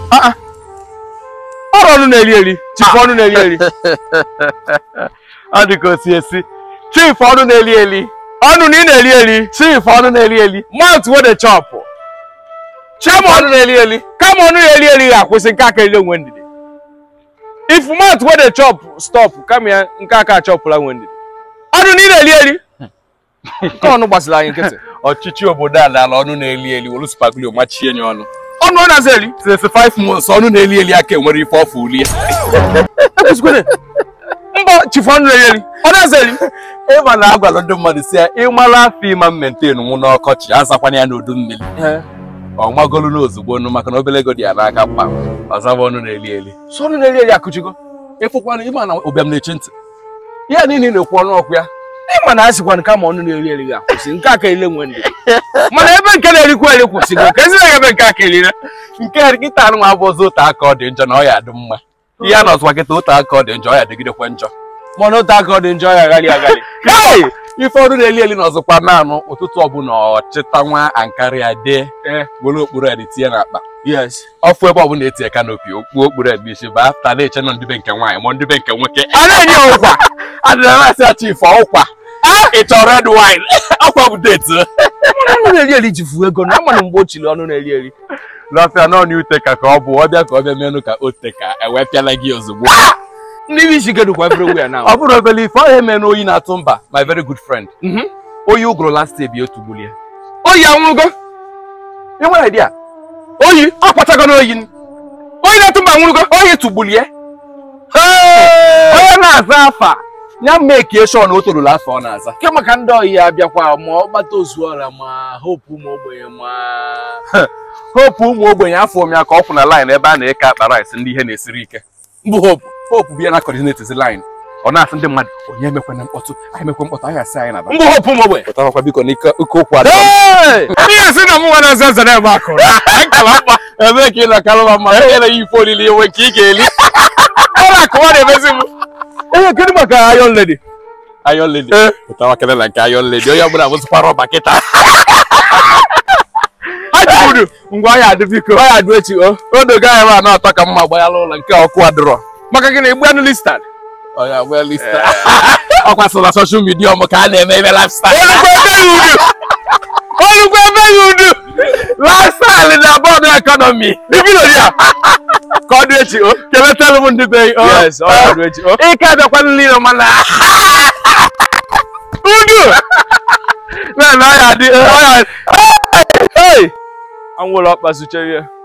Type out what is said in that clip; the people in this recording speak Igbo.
ọrụ ọnụ na-eri eri chifu ọnụ na-eri eri ọ dị ka o si esi chief ọnụ na-eli eli ọnụ na ị na-eri eri chief ọnụ na-eli eli mouth wey dey chop chief ọnụ na-eli eli kama ọnụ na-eri eri ga-akwụsị nke aka eri onwe ndidi if mouth wey dey chop stop kama ya nke aka achọpụla nwe ndidi ọnụ na ị na-eri eri nke ọnụ gbasiri anyị nkịtị ọchịchị obodo a n'ala ọnụ na-eli eli wolu spaglio machie nye ọnụ ọnụ ọ na-aza eri since five months ọnụ na-eli eli aka enwere ife ọfụ ulie ekwesịkwene mba chifu ọnụ na-eri eri ọ na-aza eri ịma na agwara ndị mmadụ si ya ịmara afọ ịma mmenten nwụ n'ọkọchị azakwana ya n'udu mmiri ọ magolu n'ozugbo nụ maka na obere ego dị ya n'aka mkpa ọzaba ọnụ na-eli eli so ọnụ na-eri eri akụchigo ịfụkwana ịma na ụbịam na-eche ntị ihe niile ị na-ekwu ọnụ ọkụ ya ịma na a sịkwana kama ọnụ na-eri eri ga-akwụsị nke aka ele nwe ndidi mana ebe nke na-erikwa eri kwụsịgo ka ezi na ebe nke aka erire nke a nkịta anụ nwa bụ ọzọ otu aka ọ dị njọ na ọ ya adị mma ihe a nọzụkwa kịta otu aka ọ dị njọ ọ ya dịgidekwa njọ mana otu aka ọ dị njọ ya agharị agharị Hey! ife ọrụ na-eli eli n'ọzọkwa naanụ ụtụtụ ọbụla ọchịta nwa ankara ya dee Eh. were okpuru ya dị tinye n'akpa yes ọfụ ebe ọbụla etinye kanopi okpuo okpuru ya dị isi baa ta na-eche nọ ndị be nke nwaanyị ma ndị be nke nwoke a na-enye ya ụkwa adịla na-asị ya chief ọkwa ị chọrọ red wine ọkwa bụ deti ọnụ na-eri eri ji fuo ego na amana mgbe o chiri ọnụ na-eri eri n'ọfịa nọọnụ uteka ka ọ bụ ọbịa ka ọ bịa menụ ka o teka ewee pịala gị ozugbo ndị bụ isi kedukwa everywhere now ọ bụrụ obele ife ọ ya eme na oyi na-atụ mba my very good friend Mhm. oyi ụgụrụ last year bi otugbulie oyi anwụrụgo ị nwere idea oyi akpatago n'oyi oyi na-atụ mba anwụrụgo oyi tugbulie onye na-aza afa ya mekie sure na o toruru afọ ọ na-aza ke maka ndị oyi ya abịakwa ma ọ gbata ozuọra ma hope ụmụ ogbenye ma hope ụmụ ogbenye afọ m ya ka ọ kwụ na line ebe a na-eke akpa rice ndị ihe na-esiri ike mbụ hope hope bịa na coordinate line ọ na-asị ndị mmadụ onye emekwana mkpọtụ anyị emekwe mkpọtụ anyị asị anyị na mbụ hope ụmụ ogbenye pụtarakwa biko n'ike oke okwu adọ ihe si na mụ nwa na-aza aza na-ebe akụ nkala mkpa ebe ka ị na-akalụma mma e nyere ya ife olili enwe nke ị ga-eli ọla akụwa na-emezi m ee kedu maka iron lady Iron Lady Eh. pụtawa kele na nke Iron Lady onye ọbụla bụzikwa rọba kịta ajibudu ngwa ya adị biko ọ ya adụ echi o odogo anyị ma na ọtọ ka mma gbanyala ụlọ nke ọkụ adịrọ maka gị na igbu anụ listad onye agba lista ọkwa so na soshal midia ọmụ ka a na-eme ebe lifestyle olugbo ebe ya udu lifestyle na bọọdụ ekọnọmi ibilo ya ka ọ dị echi o keletara m ndị be yes ọ ya adụ echi o ike abịakwa nile mana udu na na ọ ya dị ọ ya hey anwụrụ ọkpa suche ihe